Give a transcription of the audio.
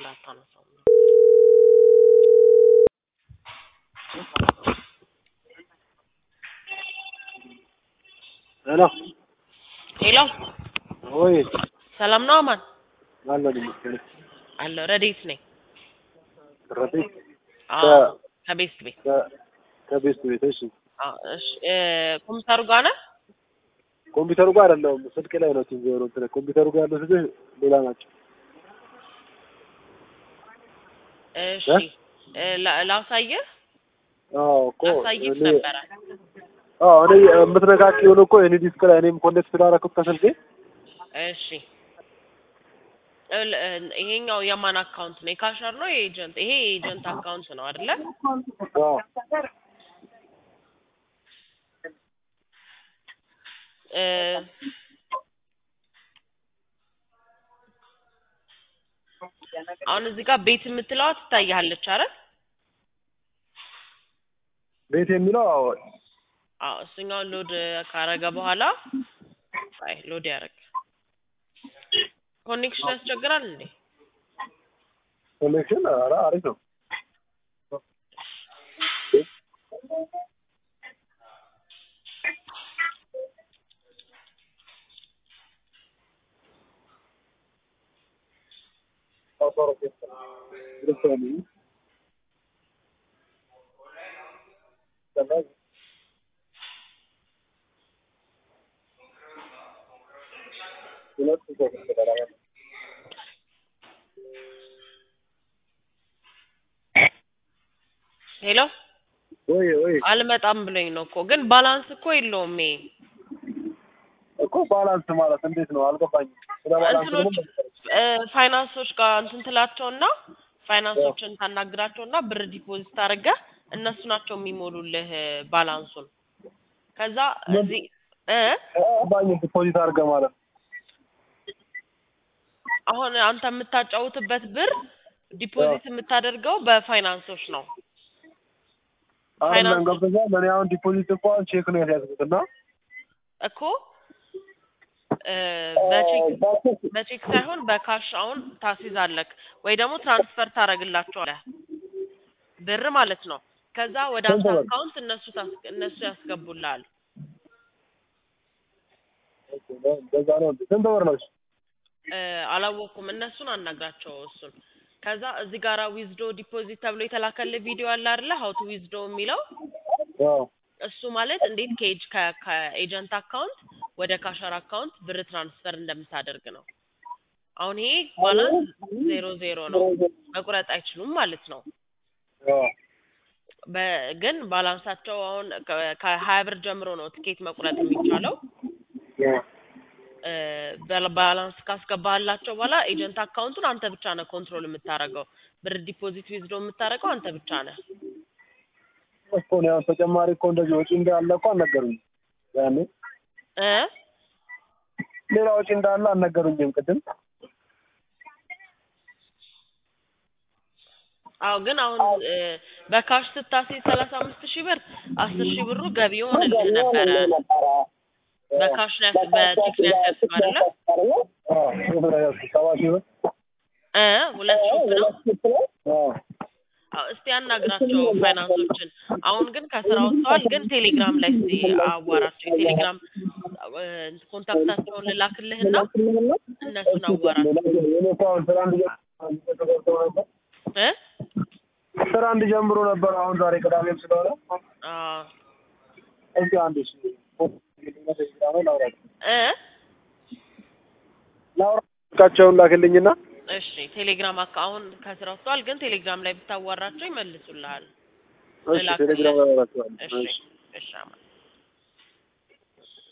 አታነሳውም? ሄሎ ሄሎ ወይ ሰላም ነው አማን? አለን ይመስገን። አለሁ ረዴት ነኝ። ረፊ አዎ ከቤስት ቤት ከ- ከቤስት ቤት እሺ። አዎ እሺ እ ኮምፒውተሩ ጋር ነህ? ኮምፒውተሩ ጋር አይደለሁም ስልክ ላይ ነው ቲቪ ነው እንትን ኮምፒውተሩ ጋር ያሉት ልጆች ሌላ ናቸው። እሺ እ ላ- ላሳየህ አዎ እኮ ላሳይህ እኔ ነበረ። አዎ እኔ የምትነካኪውን እኮ የኔ ዲስክ ላይ እኔም ኮኔክት ስላደረኩት ከስልኬ እሺ እል- እ- ይሄኛው የማን አካውንት ነው? የካሸር ነው የኤጀንት? ይሄ የኤጀንት አካውንት ነው አይደለ? አዎ እ አሁን እዚህ ጋር ቤት የምትለዋ ትታያለች አይደል? ቤት የሚለው አዎ አዎ እሱኛውን ሎድ ካረገ በኋላ አይ ሎድ ያደርግ ኮኔክሽን ያስቸግራል እንዴ? ኮኔክሽን ኧረ አሪፍ ነው። ሄሎ ወይ ወይ አልመጣም ብሎኝ ነው እኮ ግን ባላንስ እኮ የለውም ይሄ እኮ ባላንስ ማለት እንዴት ነው አልገባኝም። ስለ ባላንስ እንትኖች ምንም እ ፋይናንሶች ጋር እንትን ትላቸውና ፋይናንሶችን ታናግራቸውና ብር ዲፖዚት አድርገህ እነሱ ናቸው የሚሞሉልህ ባላንሱን። ከዛ እዚህ እ ባኝ ዲፖዚት አድርገህ ማለት ነው። አሁን አንተ የምታጫውትበት ብር ዲፖዚት የምታደርገው በፋይናንሶች ነው። አሁን ፋይናንስ- ገብቶኛል። እኔ አሁን ዲፖዚት እንኳን ቼክ ነው ያስያዝኩት እና እኮ እ በቼክ በቼክ ሳይሆን በካሽ አሁን ታስይዛለክ ወይ ደግሞ ትራንስፈር ታደርግላቸዋለህ ብር ማለት ነው። ከዛ ወደ አንተ ስንት ብር? አካውንት እነሱ ታስ- እነሱ ያስገቡልሃል። በዛ ነው እንዴ? ስንት ብር ነው? እሺ? እ አላወቅኩም። እነሱን አናግራቸው እሱን። ከዛ እዚህ ጋራ ዊዝዶ ዲፖዚት ተብሎ የተላከልህ ቪዲዮ አለ አይደለ? ሀው ቱ ዊዝዶ የሚለው አዎ እሱ ማለት እንዴት ከኤጅ ከ- ከኤጀንት አካውንት ወደ ካሸር አካውንት ብር ትራንስፈር እንደምታደርግ ነው። አሁን ይሄ ባላንስ ዜሮ ዜሮ ነው፣ መቁረጥ አይችሉም ማለት ነው። አዎ በ- ግን ባላንሳቸው አሁን ከ- ከሀያ ብር ጀምሮ ነው ትኬት መቁረጥ የሚቻለው። አዎ እ በ- ባላንስ ካስገባህላቸው በኋላ ኤጀንት አካውንቱን አንተ ብቻ ነህ ኮንትሮል የምታደርገው። ብር ዲፖዚት ዊዝዶ የምታደርገው አንተ ብቻ ነህ። እኮ ነው ያው ተጨማሪ እኮ እንደዚህ ወጪ እንዳለ እኮ አልነገሩኝም። ያኔ እ ሌላ ወጪ እንዳለ አልነገሩኝም ቅድም። አዎ ግን አሁን እ በካሽ ስታስይዝ ሰላሳ አምስት ሺህ ብር አስር ሺህ ብሩ ገቢ ይሆንልህ ነበረ። በካሽ ነው ያስ- በቼክ ነው ያስያዝከው አይደለ? አዎ ስንት ነው ያዝኩት? ሰባ ሺህ ብር። እ ሁለት ሺህ ነው። አዎ አዎ እስቲ አናግራቸው ፋይናንሶችን። አሁን ግን ከስራ ወጥተዋል። ግን ቴሌግራም ላይ እስቲ አዋራቸው። የቴሌግራም እ ኮንታክታቸውን ልላክልህና እነሱን አዋራቸው እኔ እኮ አሁን ስራ እንዲጀምሩ ነበር እ ስራ እንዲጀምሩ ነበር። አሁን ዛሬ ቅዳሜም ስለሆነ አዎ እስኪ አንድ እሺ ላውራ እ ላውራቸውን ላክልኝና እሺ ቴሌግራም አካ አሁን ከስራ ወጥተዋል። ግን ቴሌግራም ላይ ብታዋራቸው ይመልሱልሃል። እሺ ቴሌግራም ላይ አወራቸዋለሁ። እሺ እሺ እሺ አማን